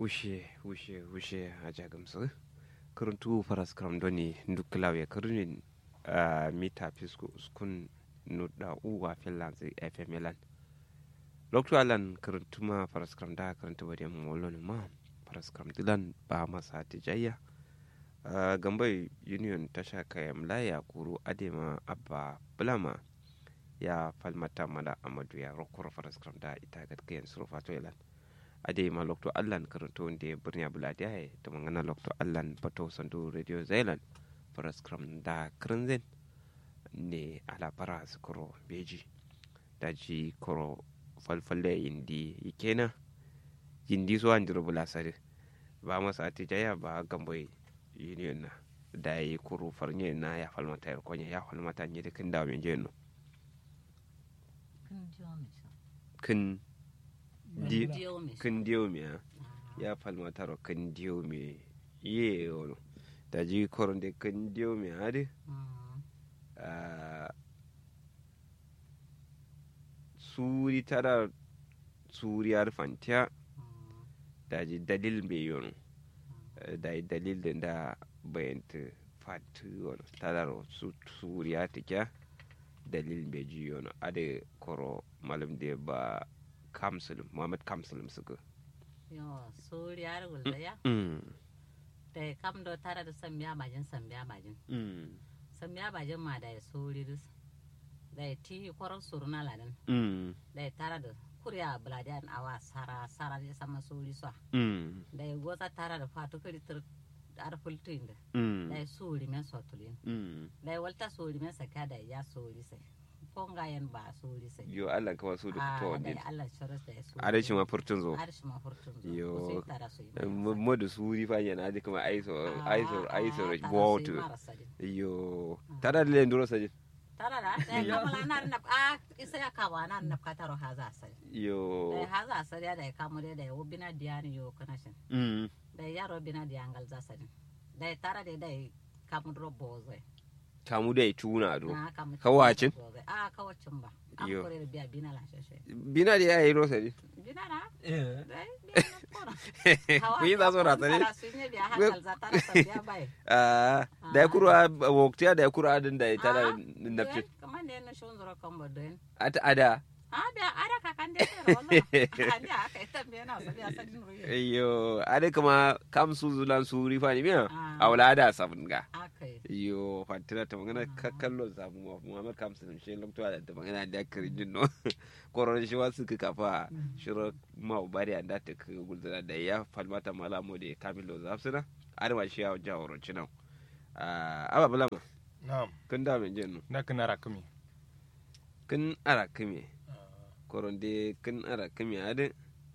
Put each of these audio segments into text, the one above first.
wushe wushe wushe a jagamsu kuruntu faras kram doni dukkulawe kurunin a mita fisko uskun nuda uwa finland fm elan loktu alan kuruntuma faras kram da kuruntu bari molon ma faras kram dilan ba masa tijayya gambai union tasha kayan laya kuru adema abba bulama ya falmata mala amadu ya rokoro faras kram da ita gatkayan surufato elan ade ma lokto allan karanto nde birni buladi ay to mangana lokto allan bato sandu radio zealand faras kram da krinzen ne ala para koro beji daji koro falfalle indi ikena yindi so andiro bulasare ba masa atijaya ba gamboy union na da yi kuru farnye na ya falmata ya konya ya falmata ne da kin da men jeno kin di kin diyo mi ya falmata ro kin diyo mi ye ono da ji koron de kin diyo mi ade suri tara suriyar fantiya da ji dalil me yono da yi dalil da da bayanta fatu yono tara su suriya tikya dalil me ji yono ade koro malam de ba kamsulum muhammad kamsulum suka yo suriyar gulzaya da kam do tara da sambiya majin sambiya majin sambiya majin ma da suri dus da ti koron suruna ladan da tara da kurya buladiyan awa sara sara da sama suri so da goza tara da fatu kiri tur ar fultin da da suri men sotulin da walta suri men saka da ya suri sai fongayen ba suri sai yo Allah kawai su da to da Allah sharas da su are shi ma furtun zo are shi ma furtun zo yo tara su mo da suri fa yana da kuma aiso aiso aiso botu yo tara da len duro sajin tara da da kamala na na a isa ya kawa na na ka taro haza sai yo da haza sai da kamu da da ubina diani yo kana shin mm da yaro bina diangal za sai da tara da da kamu dro boze kamu da tuna do na kamu kawacin a kawacin ba an Yo. kore da biya bina la shashe bina da yayi rosa ne bina na Eh. dai biya na kora ku yi za su rata ne sun yi biya hankal za tara sa biya bai Ah, da ya kura woktiya da ya kura adin da ya tara nafci kamar ne na shon zura kan bodin ata ada a biya ada kakan da ya wallahi andi aka ita biya na sabi asalin ruwa yo ada kuma kam su zulan su rifa ne miya Ah. a wala da sabun ga aka yi yo fatina ta magana kallon samu muhammad kamsin shi lokto da ta magana da kirin no koron shi wasu ka kafa shiro ma bari an da ta ka gulzana da ya falmata malamo da kamilo zafsina arwa shi ya jaworo cinan aba bulama Na'am. kun da men jenu Na kana rakumi. kun ara kame koron de kun ara kame adin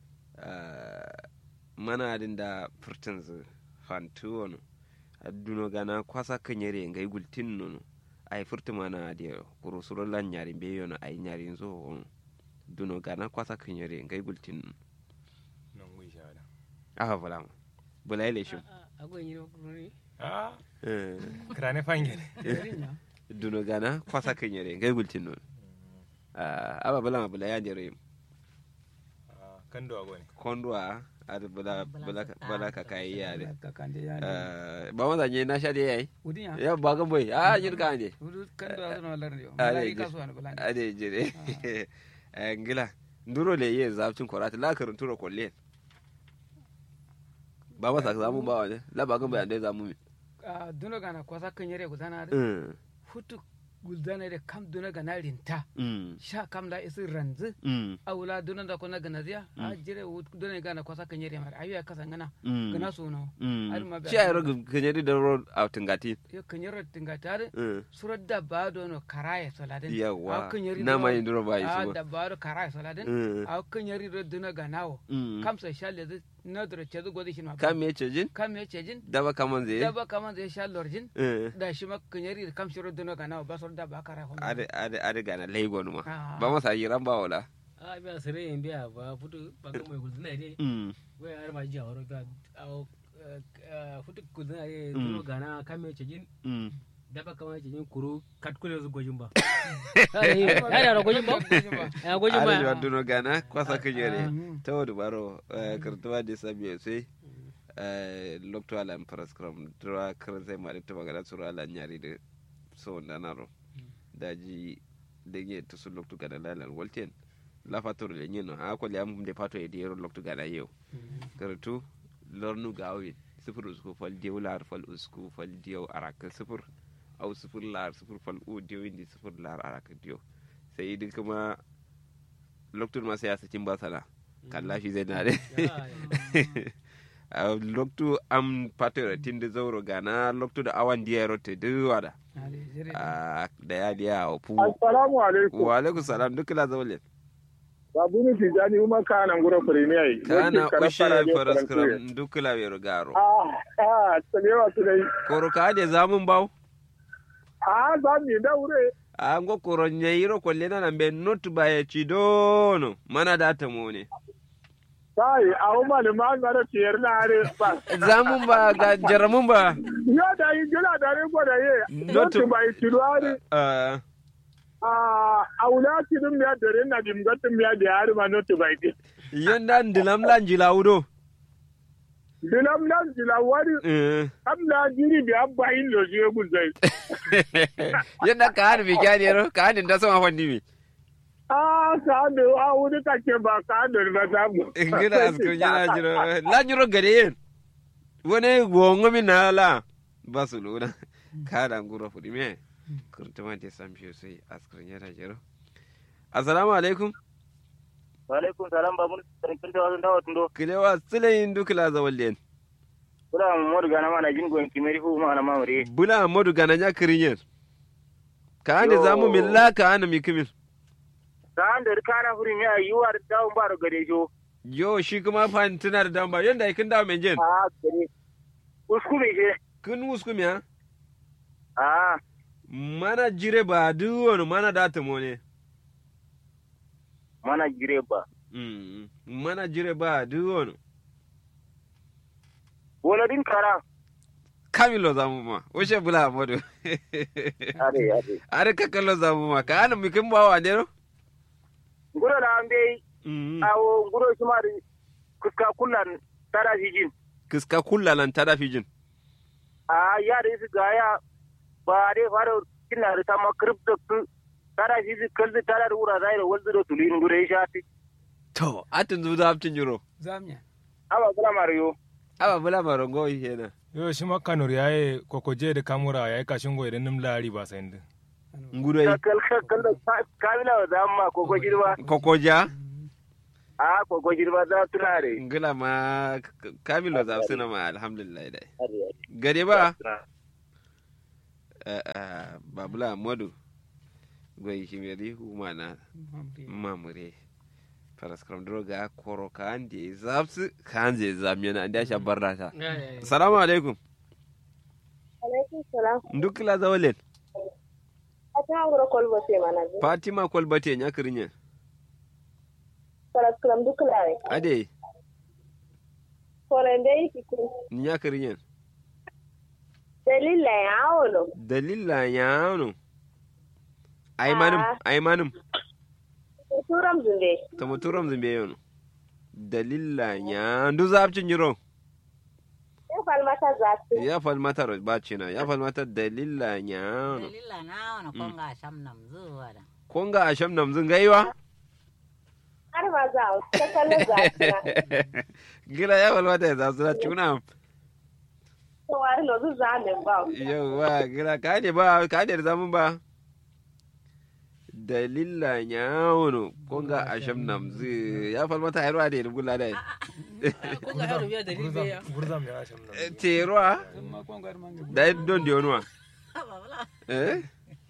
mana adin da furtin zu fantu wani aduno gana kwasa kan yare ngai gultin nono ai furti mana de kuro suro lan nyari be yono ai nyari zo wono duno gana kwasa kan yare ngai gultin nono Nan gwi shawara. aha bala ma bula ile shi agon yi kururi Ah, Eh, krane fangele. duno gana kwasa kan yare ngai gultin nono Ah, aba bala ma bula ya jere Ah, kan do agone. kondwa ad bula bula bula ka kai yare kakande ya Eh, ba ma zanye na sha de yayi udin ya ya ba gan boy a yin ka ne udu kan do azono lar yo Ah, mala ne, ika so an bulan ade jire Eh, ngila nduro le ye zafcin korata la karun turo kolle ba masa zamu ba wani la ba gan bayan dai zamu mi a duno gana kwasa kan yare gudana da Mm, futu gudana da kam duno gana rinta mm, sha kam la isi ranzu mm, awula duno da kona gana ziya a jire wut duno gana kwasa kan yare mara ayu ya kasa ngana mm, gana so no mm. Har ma ba- shi a yaro ganyari da ro a tungati yo kan yare tinga tare Mm, surat da ba do no karaya soladin yawa kan yare na do- ma yin duro ba yi a su da ba do karaya soladin Mm, a kan yare do duno gana wo mm. kam sa shalle da na dura ce zu godi shi ma kam me ce jin kam ya ce jin daba kaman zai da ba kaman zai sha lorjin Eh, da shi ma kan yare kam shiro duno gana wo ba sor da ba karaya ho ade ade ade gana laigo ma Ah. ba masa yi ran ba wala a biya sere yin biya ba futu ba ga mai gudana ne Mm, wai har ma jiya horo ga awo futu gudana ne Mm. duro gana kame cejin mm. daba kama cejin kuru katkule su gojin ba ya da gojin ba ya gojin Ada juga ba duno gana kwasa kejere. Mhm. Tawo dubaro kertuwa de sabi sai lokto ala paraskram dra kran sai ma ta magana suru ala nyari de so ndanaro daji dege to su lokto gada lalan walten la fatoro le nyino ha ko liam de pato e de lokto gada yew karatu lornu gawi sifir usku fal diyo lar fal usku fal diyo araka sifir au sifir lar sifir fal u diyo indi sifir lar araka diyo sai idin kuma loktur ma sai ya sakin basala kalla shi zai nare loktu am patera tinde zauro gana loktu da awan diya rote duwada da ya diya a fu assalamu alaikum wa alaikum salam duk la zaule babu ni tijani kuma kana ngura premier yi kana ushe faraskram duk la wero garo ah ah tsagewa su dai koro ka de zamun bawo ah za mu da wure a ngo koro nyeiro ko lena na be not baye chidono mana data mone sai a umma da ma ga da tiyar na are ba zamun ba ga jaramun ba ya da yi gila da ne ko da ye Not- not bai tiruari Ah, ah aula tidum ya dare na dim gatum ya da har ma not bai ti yanda ndilam lan jilawdo dilam nan jila wari Eh, am na jiri bi abba in lo je guzai yanda ka hannu mi kyani yaro ka hannu da sama fanni mi ah ka da a wuri kake ba ka da ba ta mu ngina askar yana jiro la jiro gare yin wani gongo mi na la basuluna ka da nguro fudi me kurtuma de samshiyo sai askar yana jiro assalamu alaikum Walaikum salam babu sarkin ta wasan dawa tundo. kilewa silayin dukla zawallen Kula mu modu gana mana jin gon kimeri fu mana mamure. bula modu gana nya kirinyen ka hande zamu min la ka hana mi kimin Ka an da kana furi mi ayi war dawo ba gade jo. yo shi kuma fantina da damba yanda ikin dawo men jen A gare. Usku be je. kun wusku mi ha A mana jire ba duwono mana data mone mana jire ba. Mm, mana jire ba duwono Bola din kara. kamilo zamu ma wuce bula modu Ade ade. are kakalo zamu ma ka hana mi kin bawa ne no Nguro da an be Mm, awo nguro shi ma da kuska kullan tara jin. kiska kullalan tada fijin A ya da su ga ya ba dai fara kina da sama crypto tara shi kalzi tara da wura zai da walzu da tulin ngure shati. to atin zuwa aptin jiro zamnya Aba kula mariyo. aba bula marongo yana yo shi ma kanur yaye kokoje da kamura yaye kashin goyi da nim lari ba sai ndin ngudoi Kakal kakal da kamila wa zamma ko ko girma. kokoja a koko girma za tunare ngila ma k- kamilo za suna ma alhamdulillah dai gade ba Eh, eh, babula modu goyi shimeri humana mamure paraskram droga koro ka ande zapsu ka ande zamyana ande sha barrata assalamu alaikum alaikum salam duk la zawalen a ta wura kolbo sai mana ji fatima kolbate nya krinya salas kulam duk lawe ade kolen dai ki kun nya krinya dalila ya awolo dalila yano ay manum ay manum turam zunde tamo turam zimbe yono dalila nya ndu zapcin jiro ya falmata za su ya falmata ro bacina ya falmata dalila nya dalila na wani konga sham nam zuwa da konga asham namzin gaiwa har ma za a ta kallon za su na gila ya falmata ya zasu na cuna to wari no zu za min ba yawa gila ka ne ba ka ne da zamun ba dalila nya wono konga asham namzi ya falmata hayarwa da ya gula da ko ga yaro biya dalil be ya gurzam ya sham nan terwa ma ko ga mangi da don da yonuwa eh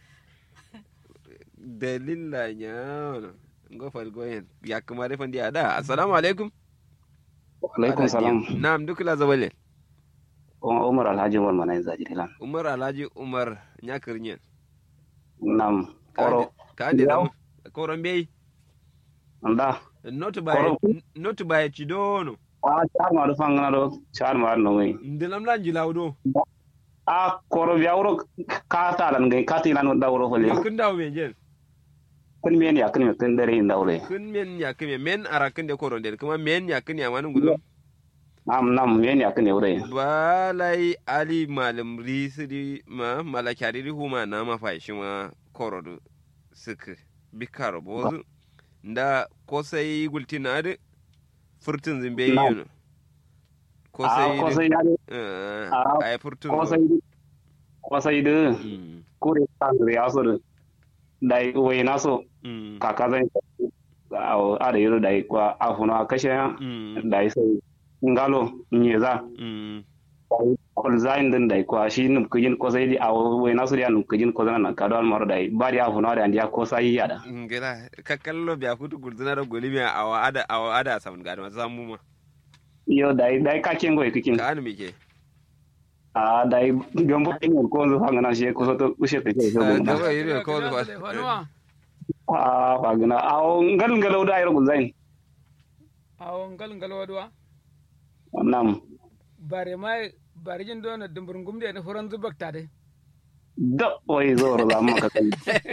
dalila nya wono ngo fal goyen ya kuma da fandi ada assalamu alaikum alaikum salam na'am duk la zawale umar alhaji umar mana yin zajiri lan umar alhaji umar nyakirnyen nam koro ka ande zam koron bei nda not by Koro. not by chidono a char ma do fangana do char ma no ngai ndilam lan jilawdo a koro biya wuro ka ta lan ngai ka ti lan da wuro fole yo kun dawo men jen kun men ya kun kun dare inda wure kun men ya kun men arakin de koron de kuma men ya kun ya manu gulo nam nam yeni akne ure balai ali malam risiri ma malakari ri huma na ma fa shi ma korodu sik bikar bozu nda ko sai gultina de furtun zimbe Na'am. yino ko a sai ko sai ya eh Ah, ay furtun ko zo. sai ko sai de Mm, kure kan ya so de dai we na so mm, kaka zan a ada yoro dai kwa afuna kashe mm, dai sai ngalo nyeza mm, kol zain din dai kwa shi num kujin ko sai di a we na so dia num kujin ko zan ka don maro dai bari afuna da andiya ko sai yada ngela ka kallo biya kutu gulzina da goli mi awa ada awa ada samun gadi ma samu ma yo dai dai ka kengo e kikin ka anu mike a dai gombo tingol ko zo hanga na shi ko so to ushe te so Ah, gumba gaba yiri ko zo fanuwa a fa gina a ngal ngalo da yoro zain awon gal gal wadwa nam bare mai bare jin dona dumburin gumde ne furan zubak ta de da wai zo ro da maka kai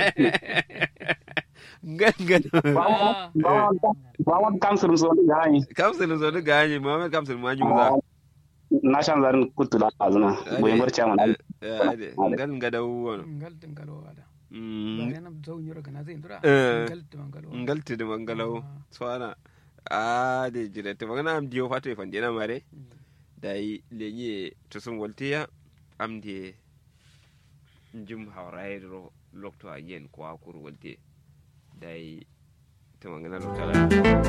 gangan Ah, ba ba wa kamsul so da gani kamsul zo da ganye muhammad kamsul ma juza na shan zarin kutula azuna boye barcha man ngal ngada wono ngal tin gal wada Mm, bare nam zaw nyura kana zai ndura Eh. ngal tin gal wada ngal tidi mangalau swana a de jire te magana am diyo fato e fandina mare dai lenye to sun waltiya am de njum hawrairo lokto a yen ko akuru walte dai te magana lo tala